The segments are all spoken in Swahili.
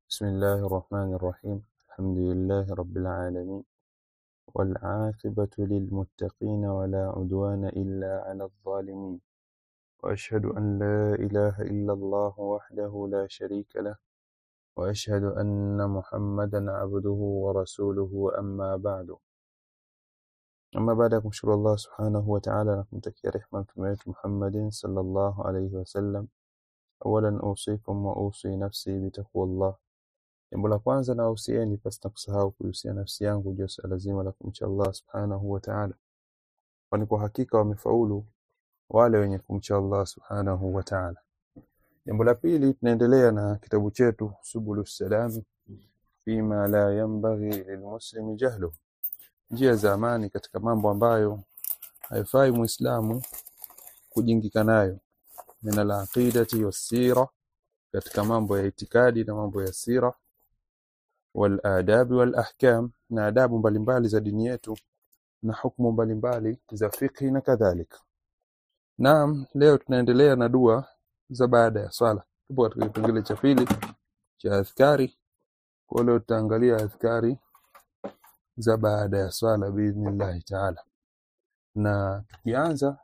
بسم الله الرحمن الرحيم الحمد لله رب العالمين والعاقبة للمتقين ولا عدوان إلا على الظالمين وأشهد أن لا إله إلا الله وحده لا شريك له وأشهد أن محمدا عبده ورسوله أما بعد أما بعد kumshukuru Allah subhanahu wa ta'ala na kumtakia rehma mtume wetu Muhammadin sallallahu alayhi wasallam awalan usikum wa usi nafsi bitaqwallah jambo la kwanza na usieni pasi na kusahau kuhusia nafsi yangu juu ya suala zima la kumcha Allah subhanahu wa ta'ala kwani kwa hakika wamefaulu wale wenye kumcha Allah subhanahu wa ta'ala jambo la pili tunaendelea na kitabu chetu subulus salam fima la yanbaghi lilmuslimi jahlu njia za amani katika mambo ambayo haifai muislamu kujingika nayo min alaqidati wassira katika mambo ya itikadi na mambo ya sira wal adabi wal ahkam na adabu mbalimbali za dini yetu na hukumu mbalimbali za fiqhi na kadhalika naam leo tunaendelea na dua za baada ya swala tupo katika kipengele cha pili cha adhkari kwa leo tutaangalia adhkari za baada ya swala biidhnillahi taala na tukianza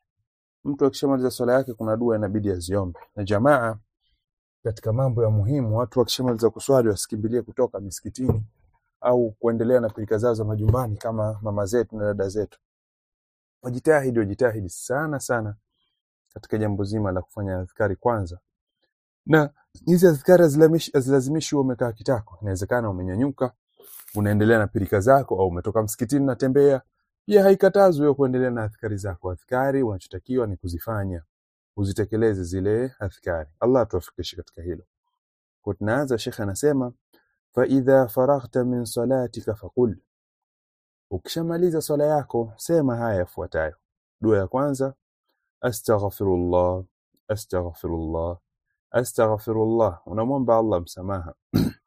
mtu akishamaliza swala yake kuna dua inabidi aziombe na jamaa katika mambo ya muhimu watu wakishamaliza kuswali wasikimbilie kutoka misikitini au kuendelea na pilika zao za majumbani kama mama zetu na dada zetu wajitahidi wajitahidi sana sana katika jambo zima la kufanya adhkari kwanza na hizi adhkari hazilamishi- hazilazimishi uwe umekaa kitako inawezekana umenyanyuka unaendelea na pilika zako au umetoka msikitini unatembea pia haikatazwi wewe kuendelea na adhkari zako adhkari unachotakiwa ni kuzifanya uzitekeleze zile adhkari Allah atuwafikishe katika hilo kwa tunaanza shekhe anasema fa idha faraghta min salatika faqul ukishamaliza swala yako sema haya yafuatayo dua ya kwanza astaghfirullah astaghfirullah astaghfirullah unamwomba Allah msamaha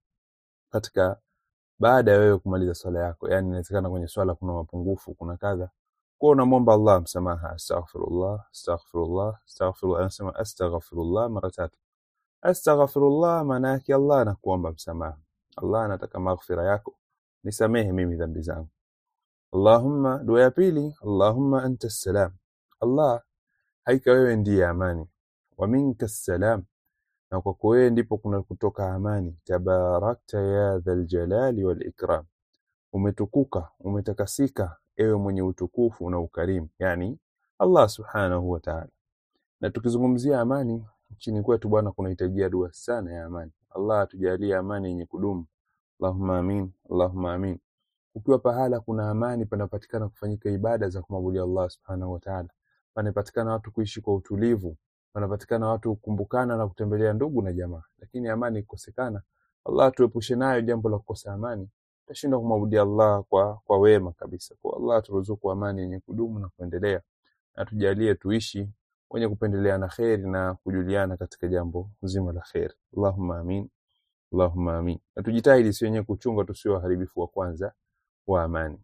katika baada ya wewe kumaliza swala yako yani inawezekana kwenye swala kuna mapungufu kuna kadha kwa unamwomba Allah msamaha astaghfirullah astaghfirullah astaghfirullah anasema astaghfirullah mara tatu astaghfirullah maana yake Allah anakuomba msamaha Allah anataka maghfira yako nisamehe mimi dhambi zangu Allahumma dua ya pili Allahumma anta salam Allah haika wewe ndiye amani wa minka salam na kwako wewe ndipo kuna kutoka amani tabarakta ya dhal jalali wal ikram umetukuka umetakasika ewe mwenye utukufu na ukarimu yani Allah subhanahu wa ta'ala na tukizungumzia amani nchini kwetu bwana kunahitajia dua sana ya amani Allah atujalie amani yenye kudumu Allahumma amin Allahumma amin ukiwa pahala kuna amani panapatikana kufanyika ibada za kumwabudia Allah subhanahu wa ta'ala panapatikana watu kuishi kwa utulivu panapatikana watu kukumbukana na kutembelea ndugu na jamaa lakini amani ikosekana Allah tuepushe nayo jambo la kukosa amani tashindwa kumwabudia Allah kwa kwa wema kabisa kwa Allah turuzuku amani yenye kudumu na kuendelea na tujalie tuishi wenye kupendeleana kheri na kujuliana katika jambo zima la kheri Allahumma amin Allahumma amin na tujitahidi si wenye kuchunga tusiwe waharibifu wa kwanza wa amani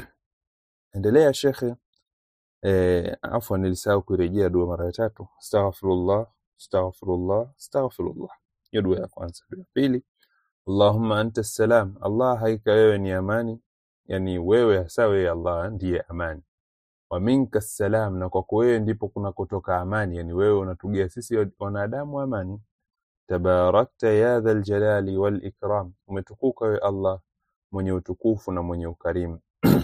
endelea shekhe eh, afwan nilisahau kurejea dua mara ya tatu astaghfirullah astaghfirullah astaghfirullah hiyo dua ya kwanza dua ya pili Allahumma anta salam Allah haika wewe ni amani yani wewe hasa wewe Allah ndiye amani wa minka salam na kwako wewe ndipo kuna kutoka amani yani wewe unatugia sisi wanadamu amani tabarakta ya dhal jalali wal ikram umetukuka wewe Allah mwenye utukufu na mwenye ukarimu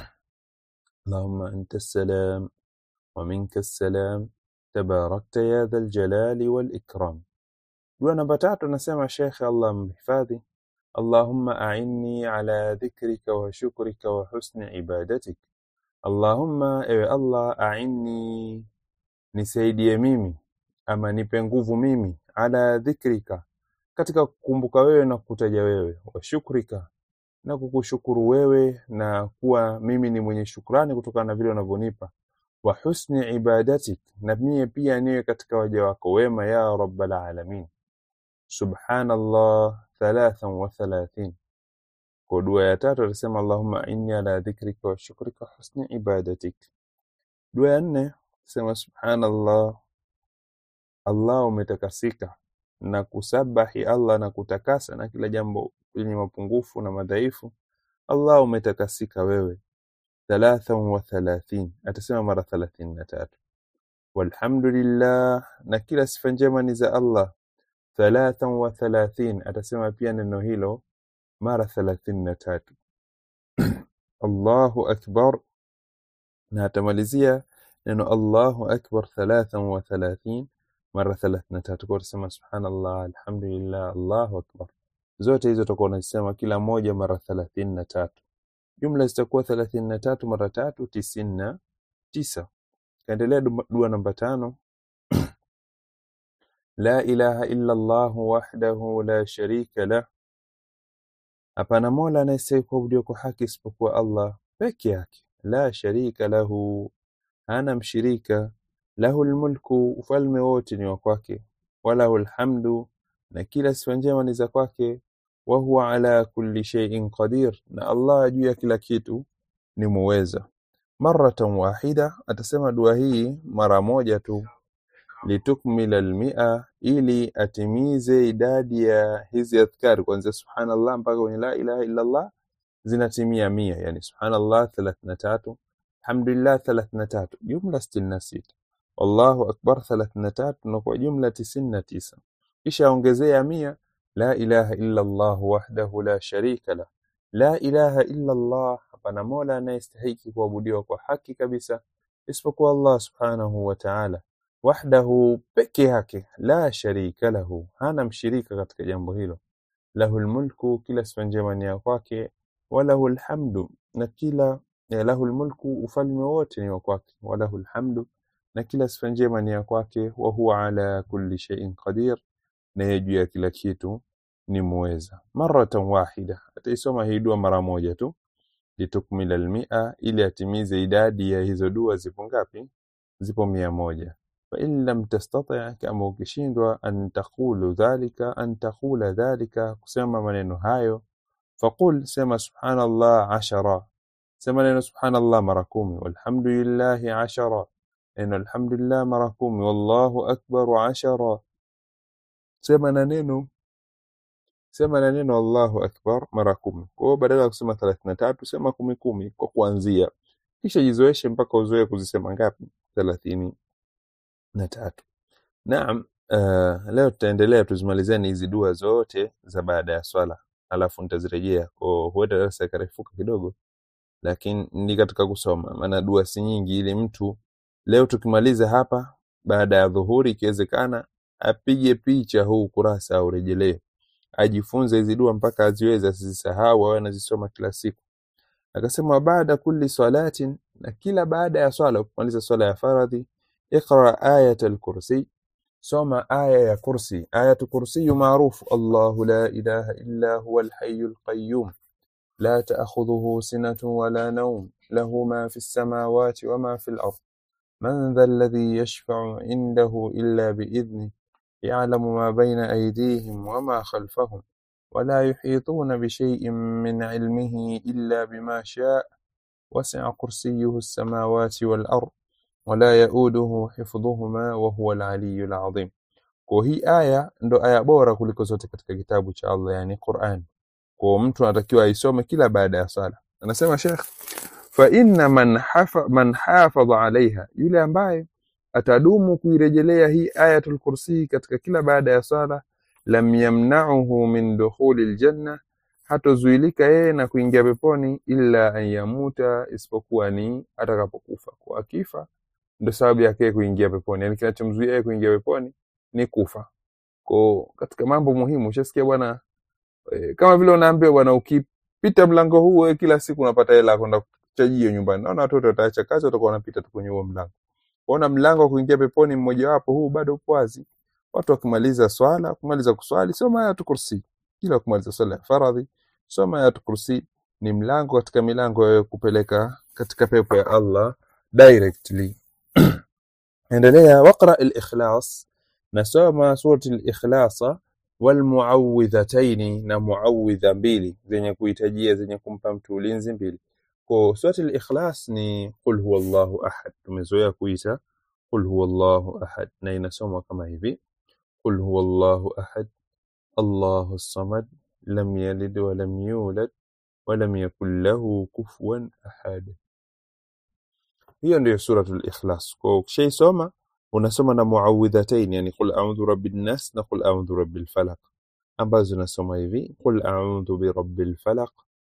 Allahumma anta salam wa minka salam tabarakta ya dhal jalali wal ikram dua namba tatu nasema Sheikh Allah mhifadhi Allahumma a'inni ala dhikrika wa shukrika wa husni ibadatik Allahumma ewe Allah a'inni nisaidie mimi ama nipe nguvu mimi ala dhikrika katika kukumbuka wewe na kukutaja wewe wa shukrika na kukushukuru wewe na kuwa mimi ni mwenye shukrani kutokana na vile unavyonipa wa husni ibadatik na mie pia niwe katika waja wako wema ya rabbal alamin subhanallah thalathan wa thalathin kwa dua ya tatu atasema allahumma inni ala dhikrika wa shukrika wa husni ibadatik dua ya nne sema subhanallah allah umetakasika na kusabahi Allah na kutakasa na kila jambo lenye mapungufu na madhaifu Allah umetakasika wewe thalathan wa thalathin atasema mara thalathini na tatu walhamdulillah na kila sifa njema ni za Allah thalathan wa thalathin atasema pia neno hilo mara thalathini na tatu Allahu akbar na atamalizia neno Allahu akbar thalathan wa thalathin mara thalathini na tatu kwa utasema subhanallah alhamdulillah Allahu akbar zote hizo utakuwa unasema kila moja mara thalathini na tatu jumla zitakuwa thelathini na tatu mara tatu tisini na tisa kaendelea dua dua namba tano la ilaha illa Allah wahdahu la sharika lah hapana mola anayestahili kuabudiwa kwa haki isipokuwa Allah peke yake la sharika lahu hana mshirika lahu lmulku ufalme wote ni wa kwake walahu lhamdu na kila sifa njema ni za kwake wa huwa ala kulli shay'in qadir na Allah juu ya kila kitu ni muweza maratan wahida atasema dua hii mara moja tu litukmila almia ili atimize idadi ya hizi adhkari kuanzia subhanallah mpaka kwenye la ilaha illa Allah zinatimia mia yani subhanallah 33 alhamdulillah 33 jumla 66 wallahu akbar 33 na kwa jumla 99 kisha ongezea mia la ilaha illa Allah wahdahu la sharika la la ilaha illa Allah hapana mola anayestahiki kuabudiwa kwa haki kabisa isipokuwa Allah subhanahu wa ta'ala wahdahu peke yake la sharika lahu hana mshirika katika jambo hilo lahu lmulku kila sifa njema ni ya kwake walahu lhamdu na kila eh, lahu lmulku ufalme wote ni wa kwake walahu lhamdu na kila sifa njema ni ya kwake wa huwa ala kulli shay'in qadir na yeye juu ya kila kitu ni muweza maratan wahida ataisoma hii dua mara moja tu litukmila almia ili atimize idadi ya hizo dua zipo ngapi zipo mia moja fain lam tastati kama ukishindwa an taqulu dhalika an taqula dhalika kusema maneno hayo faqul sema subhanallah ashara sema neno subhanallah mara kumi walhamdulillahi ashara neno alhamdulillah mara kumi wallahu akbar ashara sema na neno sema na neno Allahu akbar mara kumi. Kwa hiyo badala ya kusema thelathini na tatu sema kumi kumi kwa kuanzia, kisha jizoeshe mpaka uzoe kuzisema ngapi? thelathini na tatu. Naam, uh, leo tutaendelea tuzimalizeni hizi dua zote za baada ya swala, alafu nitazirejea. Kwa huenda darasa ikarefuka kidogo, lakini ni katika kusoma, maana dua si nyingi, ili mtu leo tukimaliza hapa baada ya dhuhuri, ikiwezekana apige picha huu kurasa aurejelee ajifunze hizi dua mpaka aziweze asizisahau awe anazisoma kila siku akasema baada kulli salatin na kila baada ya swala kumaliza swala ya faradhi iqra ayat alkursi soma aya ya kursi ayatu kursiyu maarufu allahu la ilaha illa huwa alhayu alqayyum لا تأخذه سنة ولا نوم له ما في السماوات وما في الأرض من ذا الذي يشفع عنده إلا بإذنه يعلم ما بين أيديهم وما خلفهم ولا يحيطون بشيء من علمه إلا بما شاء وسع كرسيه السماوات والأرض ولا يؤوده حفظهما وهو العلي العظيم kwa hii aya ndo aya bora kuliko zote katika kitabu cha Allah yani Qur'an kwa mtu anatakiwa aisome kila baada ya sala anasema Sheikh fa inna man hafa, man hafadha alaiha yule ambaye atadumu kuirejelea hii ayatul kursi katika kila baada ya sala lam yamna'uhu min dukhuli aljanna hatozuilika yeye na kuingia peponi illa an yamuta isipokuwa ni atakapokufa kwa akifa ndo sababu yake kuingia peponi yani kinachomzuia yeye kuingia peponi ni kufa kwa katika mambo muhimu ushasikia bwana e, kama vile unaambiwa bwana ukipita mlango huu wewe kila siku unapata hela ya kwenda kuchajio nyumbani naona watoto wataacha kazi watakuwa wanapita tu kwenye huo mlango kuona mlango wa kuingia peponi mmojawapo huu bado upo wazi watu wakimaliza swala kumaliza kuswali soma ayatu kursi kila kumaliza swala ya faradhi soma ayatu kursi ni mlango katika milango ya kupeleka katika pepo ya Allah directly endelea waqra al-ikhlas nasoma surati al-ikhlasa walmuawidhataini na muawidha mbili zenye kuhitajia zenye kumpa mtu ulinzi mbili kwa surati al-ikhlas ni qul huwallahu ahad tumezoea kuita qul huwallahu ahad na inasomwa kama hivi قل هو الله أحد الله الصمد لم يلد ولم يولد ولم يكن له كفوا أحد hiyo ndio suratul ikhlas kwa ukishaisoma unasoma na muawidhatain yani qul a'udhu rabbin nas na qul a'udhu rabbil falaq ambazo zinasoma hivi qul a'udhu birabbil falaq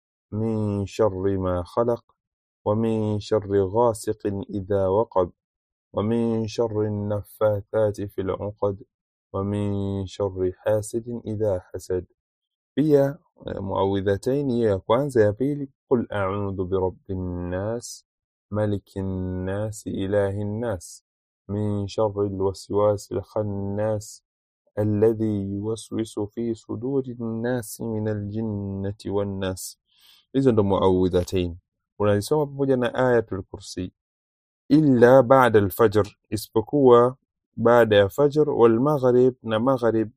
min sharri ma khalaq wa min sharri ghasiqin idha waqab wa min sharri an-naffathati fil 'uqad wa min sharri hasidin idha hasad pia eh, muawidhatain hiyo ya kwanza ya pili qul a'udhu birabbin nas malikin nas ilahin nas min sharri alwaswasi alkhannas alladhi yuwaswisu fi suduri nnasi min aljinnati wannas hizo ndo muawidhatain unazisoma pamoja na ayatul kursi illa ba'da alfajr isipokuwa baada ya fajr wal maghrib na maghrib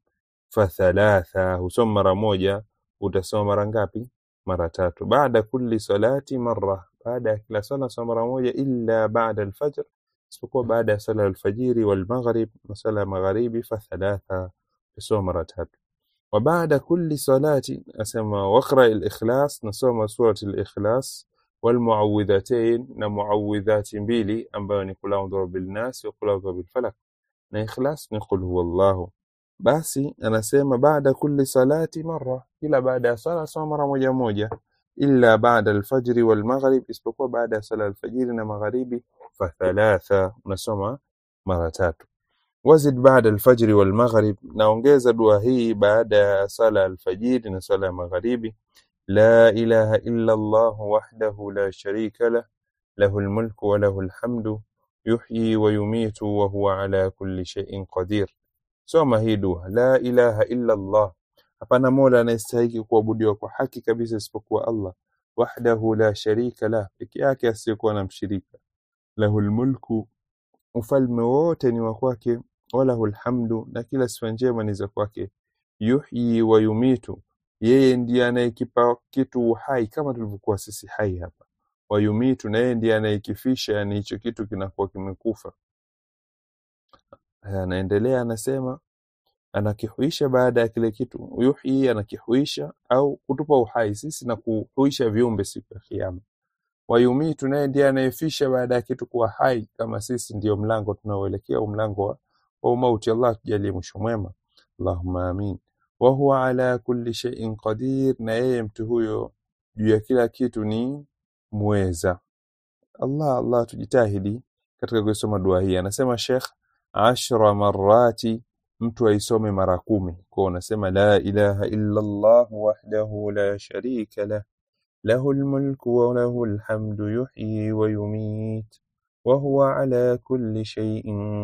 fathalatha husoma mara moja utasoma mara ngapi mara tatu baada kulli salati marra baada ya kila sala soma mara moja illa baada alfajr isipokuwa baada ya sala alfajiri wal maghrib na sala ya magharibi fathalatha tusoma mara tatu وبعد كل صلاة أسمى واقرأ الإخلاص نسوم سورة الإخلاص والمعوذتين نمعوذات بيلي أمبا نقول أعوذ برب الناس وقل أعوذ بالفلك na ikhlas ni qul huwallahu basi anasema baada kulli salati marra kila baada ya sala soma mara moja moja illa baada alfajri wal maghrib isipokuwa baada ya sala alfajiri na magharibi fa thalatha unasoma mara tatu wazid baada alfajri wal maghrib naongeza dua hii baada ya sala alfajiri na sala ya magharibi la ilaha illa allah wahdahu la sharika lah له الملك وله الحمد يحيي ويميت وهو على كل شيء قدير soma hii dua la ilaha illa Allah hapana mola anayestahili kuabudiwa kwa haki kabisa isipokuwa Allah wahdahu la sharika lah peke yake asiyekuwa na mshirika lahul mulku ufalme wote ni wa kwake walahul hamdu na kila sifa njema ni za kwake yuhyi wa yumitu yeye ndiye anayekipa kitu uhai kama tulivyokuwa sisi hai hapa wayumitu na yeye ndiye anayekifisha yani hicho kitu kinakuwa kimekufa Haya, anaendelea anasema anakihuisha baada ya kile kitu yuhyi anakihuisha au kutupa uhai sisi na kuhuisha viumbe siku ya kiyama wayumitu naye ndiye anayefisha baada ya kitu kuwa hai kama sisi ndio mlango tunaoelekea mlango wa, wa umauti Allah tujalie mwisho mwema Allahumma amin wa huwa ala kulli shay'in qadir na yeye mtu huyo juu ya kila kitu ni muweza Allah Allah tujitahidi katika kusoma dua hii anasema Sheikh ashra marati mtu aisome mara kumi kwa unasema la ilaha illa Allah wahdahu la sharika lah له الملك وله الحمد يحيي ويميت وهو على كل شيء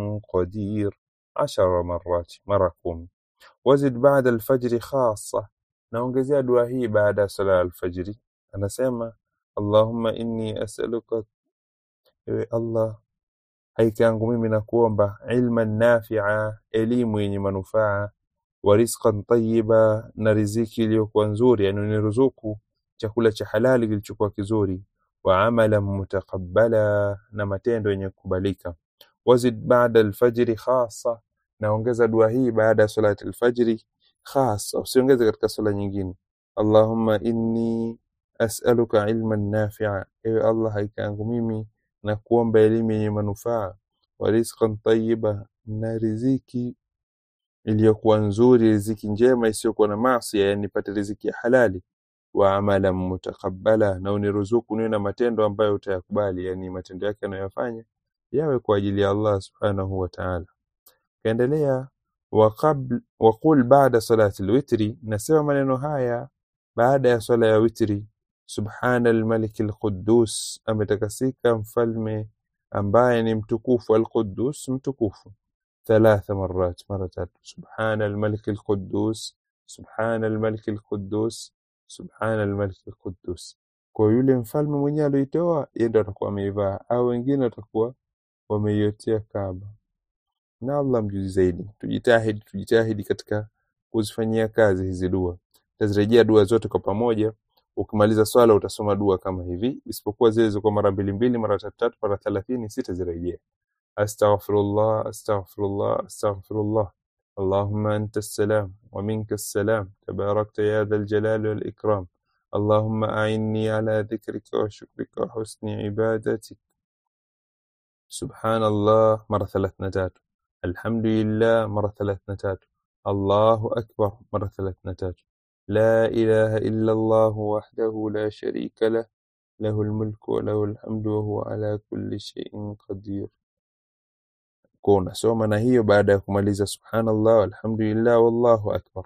قدير عشر مرات مركم وزد بعد الفجر خاصة naongezea dua hii baada ya sala alfajiri anasema allahumma inni as'aluka ewe allah haika yangu mimi nakuomba ilman nafia elimu yenye manufaa wa rizqan tayyiba na riziki iliyokuwa nzuri yani uniruzuku chakula cha halali kilichokuwa kizuri wa amalan mutaqabbala na matendo yenye kukubalika wazid ba'da alfajri khassa naongeza dua hii baada ya salati alfajri khassa usiongeze katika sala nyingine allahumma inni as'aluka ilman nafi'a ewe allah haika yangu mimi na kuomba elimu yenye manufaa wa rizqan tayyiba na riziki iliyokuwa nzuri riziki njema isiyokuwa na maasi yani nipate riziki ya halali wa amalan mutaqabbala na uniruzuku niwe na matendo ambayo utayakubali yani matendo yake anayofanya yawe kwa ajili ya Allah subhanahu wa ta'ala kaendelea wa qabl wa qul ba'da salati alwitri nasema maneno haya baada ya swala ya witri subhana almalik alquddus ametakasika mfalme ambaye ni mtukufu alquddus mtukufu ثلاث مرات مرة سبحان الملك القدوس سبحان الملك القدوس subhana almalik alquddus kwa yule mfalme mwenyewe alioitoa yeye ndo atakuwa ameivaa au wengine watakuwa wameiotea Kaaba na Allah mjuzi zaidi tujitahidi tujitahidi katika kuzifanyia kazi hizi dua tazirejea dua zote kwa pamoja ukimaliza swala utasoma dua kama hivi isipokuwa zile ziko mara mbili mbili mara tatu tatu mara thelathini sitazirejea astaghfirullah astaghfirullah astaghfirullah اللهم أنت السلام ومنك السلام تباركت يا ذا الجلال والإكرام اللهم أعني على ذكرك وشكرك وحسن عبادتك سبحان الله مرة ثلاث نتات الحمد لله مرة ثلاث نتات الله أكبر مرة ثلاث نتات لا إله إلا الله وحده لا شريك له له الملك وله الحمد وهو على كل شيء قدير kwa unasoma na hiyo baada ya kumaliza subhanallah walhamdulillah wallahu akbar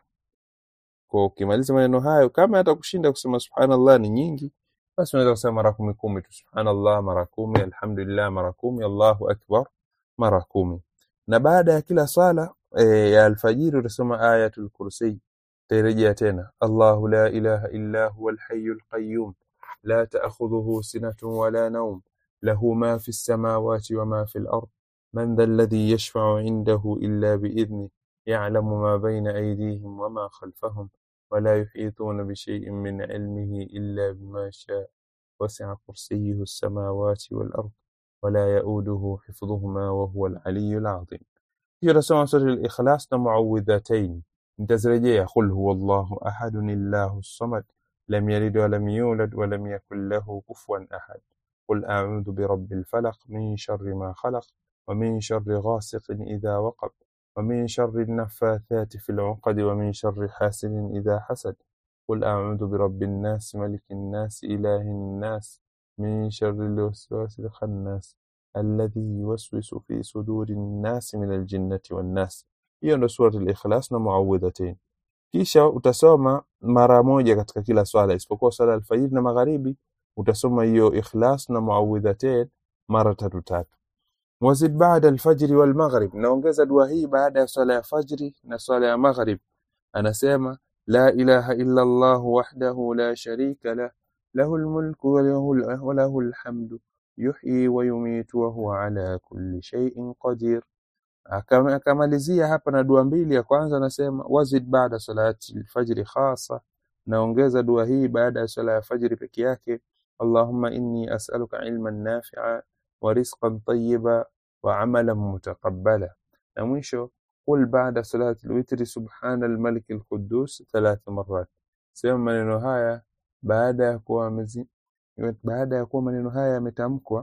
kwa ukimaliza maneno hayo kama hata kushinda kusema subhanallah ni nyingi basi unaweza kusema mara kumi kumi tu subhanallah mara kumi alhamdulillah mara kumi allahu akbar mara kumi na baada ya kila sala e, ya alfajiri utasoma ayatul kursi tairejea tena allahu la ilaha illa huwa alhayyu alqayyum la ta'khudhuhu sinatun wala nawm lahu ma fi السماوات وما في الأرض من ذا الذي يشفع عنده إلا بإذنه يعلم ما بين أيديهم وما خلفهم ولا يحيطون بشيء من علمه إلا بما شاء وسع كرسيه السماوات والأرض ولا يؤوده حفظهما وهو العلي العظيم هي سورة سورة الإخلاص معوذتين نتزرجي قل هو الله أحد الله الصمد لم يلد ولم يولد ولم يكن له كفوا أحد قل أعوذ برب الفلق من شر ما خلق ومن شر غاسق إذا وقب ومن شر النفاثات في العقد ومن شر حاسد إذا حسد قل أعوذ برب الناس ملك الناس إله الناس من شر الوسواس الخناس الذي يوسوس في صدور الناس من الجنة والناس hiyo ndo surat al-ikhlas na muawidhatain kisha utasoma mara moja katika kila swala isipokuwa swala alfajiri na magharibi utasoma hiyo ikhlas na muawidhatain mara tatu tatu wazid baada alfajri walmaghrib naongeza dua hii baada ya swala ya fajri na swala ya maghrib anasema la ilaha illa allah wahdahu la sharika lah lahu almulku wa lahu al- wa lahu alhamdu yuhyi wa yumitu wa huwa ala kulli shay'in qadir Akam- akamalizia hapa na dua mbili ya kwanza anasema wazid baada salati alfajri khasa naongeza dua hii baada ya swala ya fajri peke yake allahumma inni as'aluka ilman nafi'a wa rizqan tayyiba wa amalan mutaqabbala na mwisho qul baada salati alwitri subhana almalik alquddus thalath marrat sema maneno haya baada ya kuwa amezi- baada ya kuwa maneno haya yametamkwa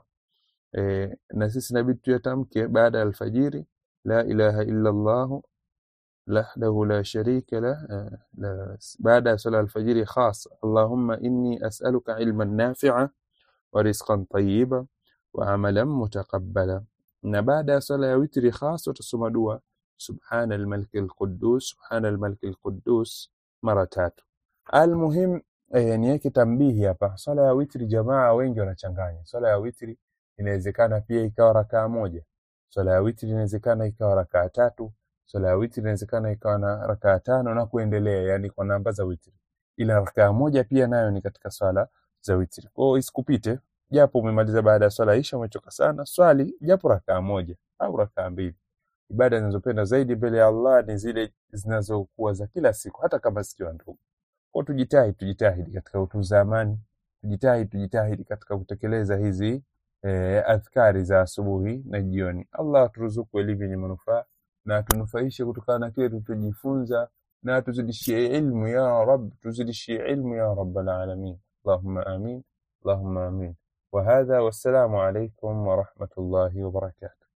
eh, na sisi inabidi tuyatamke baada ya alfajiri la ilaha illa Allah وحده لا شريك له آه، لا- بعد صلاة الفجر خاص اللهم إني أسألك علما نافعا ورزقا طيبا وعملا متقبلا na baada ya sala ya witri khas utasoma dua subhana almalik alquddus subhana almalik alquddus mara tatu almuhim eh, niweke tambihi hapa swala ya witri jamaa wengi wanachanganya swala ya witri inawezekana pia ikawa rakaa moja swala ya witri inawezekana ikawa rakaa tatu swala ya witri inawezekana ikawa na rakaa tano na kuendelea yani kwa namba za witri ila rakaa moja pia nayo ni katika swala za witri kwa hiyo isikupite japo umemaliza baada ya swala isha umechoka sana swali japo rakaa moja au rakaa mbili ibada zinazopenda zaidi mbele ya Allah ni zile zinazokuwa za kila siku hata kama zikiwa ndogo kwa tujitahidi tujitahidi katika utunza amani tujitahidi tujitahidi katika kutekeleza hizi eh, adhkari za asubuhi na jioni Allah aturuzuku elimu yenye manufaa na atunufaishe kutokana na kile tulichojifunza na tuzidishie ilmu ya rab tuzidishie ilmu ya rabbal alamin allahumma amin allahumma amin وهذا والسلام عليكم ورحمة الله وبركاته